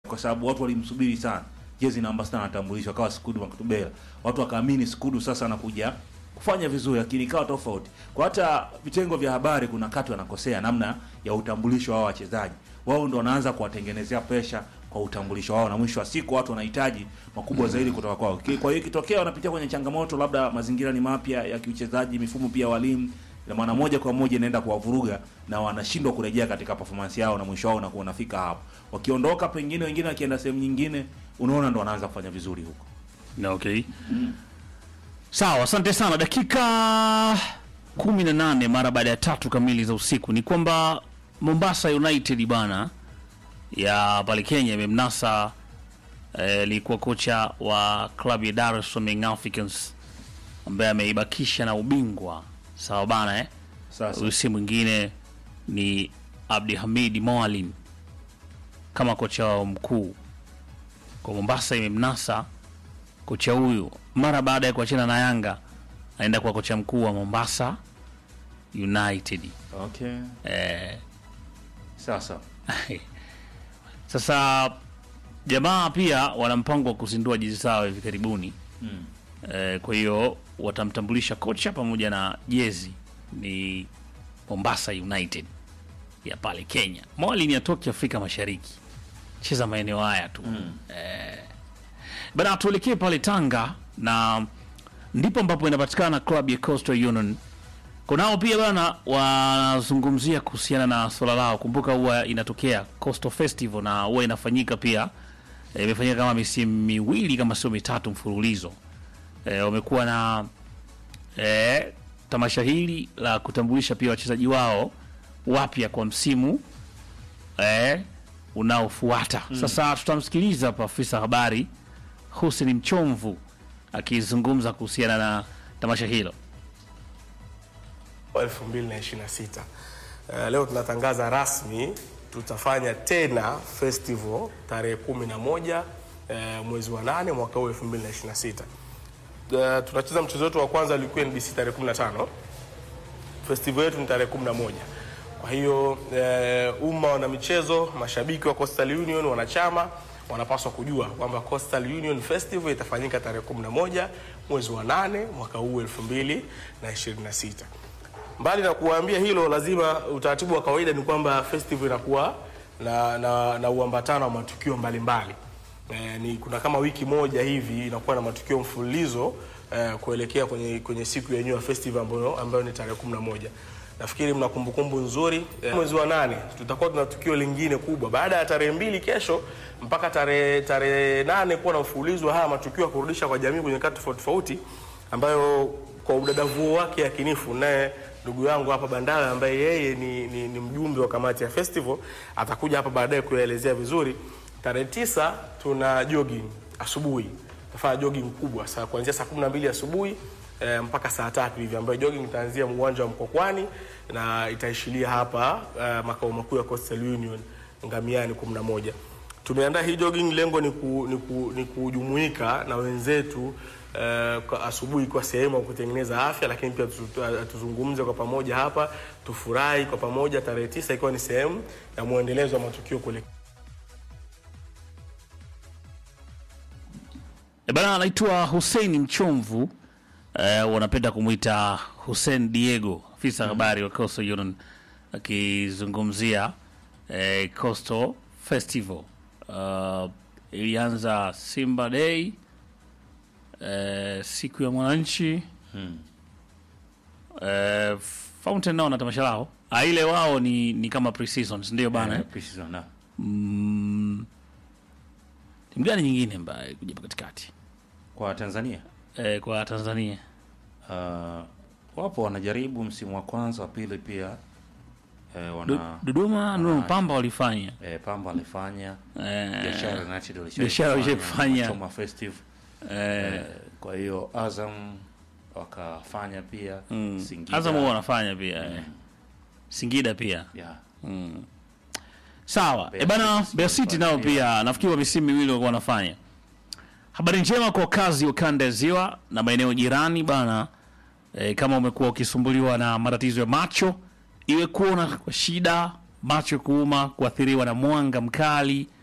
kwa sababu watu walimsubiri sana jezi namba sita anatambulishwa akawa Skudu Makutubela, watu wakaamini Skudu sasa anakuja kufanya vizuri, lakini ikawa tofauti. Kwa hata vitengo vya habari kuna wakati wanakosea namna ya utambulisho wao wachezaji, wao ndo wanaanza kuwatengenezea presha kwa utambulisho wao, na mwisho wa siku watu wanahitaji makubwa zaidi kutoka kwao. Ki- Kwa hiyo ikitokea wanapitia kwenye changamoto, labda mazingira ni mapya ya kiuchezaji, mifumo pia walimu ina maana moja kwa moja inaenda kuwavuruga na wanashindwa kurejea katika performance yao, na mwisho wao unakuwa unafika hapo. Wakiondoka pengine, wengine wakienda sehemu nyingine, unaona ndo wanaanza kufanya vizuri huko. Na okay. Sawa, asante sana. Dakika kumi na nane mara baada ya tatu kamili za usiku ni kwamba Mombasa United bana ya pale Kenya imemnasa eh, alikuwa kocha wa klabu ya Dar es Salaam Young Africans ambaye ameibakisha na ubingwa sawa bana eh? Sasa Huyu si mwingine ni Abdi Hamid Moalim kama kocha wao mkuu kwa Mombasa. Imemnasa kocha huyu mara baada ya kuachana na Yanga, anaenda kuwa kocha mkuu wa Mombasa United. okay, Eh, sasa sasa jamaa pia wana mpango wa kuzindua jezi zao hivi karibuni mm. eh, kwa hiyo watamtambulisha kocha pamoja na jezi ni Mombasa United ya pale Kenya. Mwalini atoki Afrika Mashariki, cheza maeneo haya tu Mm. bana. Tuelekee pale Tanga na ndipo ambapo inapatikana klabu ya Coastal Union. Kunao pia bana wanazungumzia kuhusiana na swala lao. Kumbuka huwa inatokea Coastal Festival na huwa inafanyika pia, eh, imefanyika kama misimu miwili kama sio mitatu mfululizo. Eh, wamekuwa na eh, tamasha hili la kutambulisha pia wachezaji wao wapya kwa msimu eh, unaofuata. Sasa tutamsikiliza hapa afisa habari Hussein Mchomvu akizungumza kuhusiana na tamasha hilo. wa 2026. Uh, leo tunatangaza rasmi tutafanya tena festival tarehe 11 uh, mwezi wa 8 mwaka huu 2026. Uh, tunacheza mchezo wetu wa kwanza ulikuwa NBC tarehe 15. Festival yetu ni tarehe 11. Kwa hiyo uh, umma wana michezo, mashabiki wa Coastal Union, wanachama wanapaswa kujua kwamba Coastal Union Festival itafanyika tarehe 11 mwezi wa 8 mwaka huu 2026. Mbali na kuwaambia hilo, lazima utaratibu wa kawaida ni kwamba festival inakuwa na, na, na uambatano wa matukio mbalimbali e, ni kuna kama wiki moja hivi inakuwa na matukio mfululizo e, kuelekea kwenye, kwenye siku yenyewe ya festival ambayo, ambayo ni tarehe 11. Nafikiri mna kumbukumbu nzuri e, mwezi wa nane tutakuwa tuna tukio lingine kubwa baada ya tarehe mbili kesho mpaka tarehe tarehe nane kuwa na mfululizo wa haya matukio ya kurudisha kwa jamii kwenye kati tofauti tofauti ambayo kwa udadavuo wake yakinifu naye ndugu yangu hapa Bandala ambaye yeye ni, ni, ni mjumbe wa kamati ya festival atakuja hapa baadaye kuyaelezea vizuri. Tarehe tisa tuna jogging asubuhi, tafanya jogging kubwa saa kuanzia saa kumi na mbili asubuhi eh, mpaka saa tatu hivi, ambayo jogging itaanzia uwanja wa Mkokwani na itaishilia hapa eh, makao makuu ya Coastal Union Ngamiani 11. Tumeandaa hii jogging, lengo ni, ku, ni, ku, ni kujumuika na wenzetu eh, kwa asubuhi kwa sehemu ya kutengeneza afya, lakini pia tu- tu- tuzungumze kwa pamoja hapa, tufurahi kwa pamoja, tarehe tisa ikiwa ni sehemu ya mwendelezo wa matukio kule E bana, anaitwa Hussein Mchomvu eh, wanapenda kumwita Hussein Diego, afisa habari wa Coastal Union akizungumzia eh, Coastal Festival. Uh, ilianza Simba Day eh, siku ya mwananchi eh, Fountain nao na tamasha lao ah, ile wao ni, ni kama pre-season ndio bana eh? Eh, pre-season, na. mm, timu gani nyingine ambayo kuja hapa katikati kwa Tanzania eh, kwa Tanzania uh, wapo wanajaribu msimu wa kwanza wa pili pia eh, Du- wana Dodoma no Pamba walifanya eh, Pamba walifanya eh, Biashara United walishawahi Biashara kufanya, walishaifanya. Choma Festive eh, eh, kwa hiyo Azam wakafanya pia mm. Singida Azam huwa wanafanya pia eh. Singida pia yeah. mm. sawa Mbeya e bana City Mbeya City nao walifanya pia nafikiri wa misimu miwili walikuwa wanafanya habari njema kwa wakazi wa kanda ya ziwa na maeneo jirani bana e, kama umekuwa ukisumbuliwa na matatizo ya macho iwe kuona kwa shida macho kuuma kuathiriwa na mwanga mkali